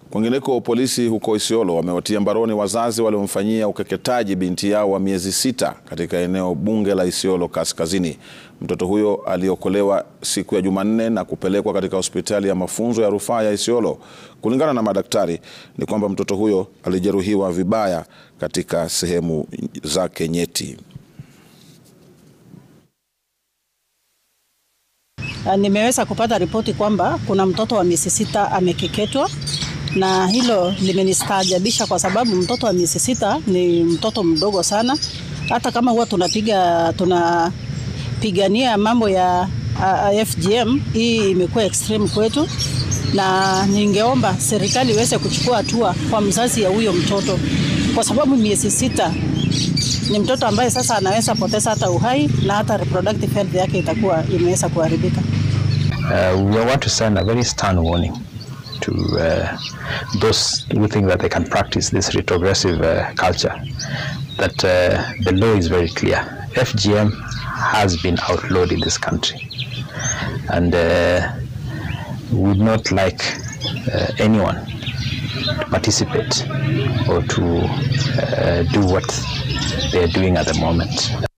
Kwingineko, polisi huko Isiolo wamewatia mbaroni wazazi waliomfanyia ukeketaji binti yao wa miezi sita katika eneo bunge la Isiolo Kaskazini. Mtoto huyo aliokolewa siku ya Jumanne na kupelekwa katika hospitali ya mafunzo ya rufaa ya Isiolo. Kulingana na madaktari, ni kwamba mtoto huyo alijeruhiwa vibaya katika sehemu zake nyeti. Nimeweza kupata ripoti kwamba kuna mtoto wa miezi sita amekeketwa, na hilo limenistaajabisа kwa sababu mtoto wa miezi sita ni mtoto mdogo sana. Hata kama huwa tunapiga tunapigania mambo ya uh, FGM, hii imekuwa extreme kwetu, na ningeomba serikali iweze kuchukua hatua kwa mzazi ya huyo mtoto, kwa sababu miezi sita ni mtoto ambaye sasa anaweza poteza hata uhai na hata reproductive health yake itakuwa imeweza kuharibika. Uh, we want to send a very stern warning to uh, those who think that they can practice this retrogressive uh, culture that uh, the law is very clear. FGM has been outlawed in this country and uh, we would not like uh, anyone to participate or to uh, do what they are doing at the moment.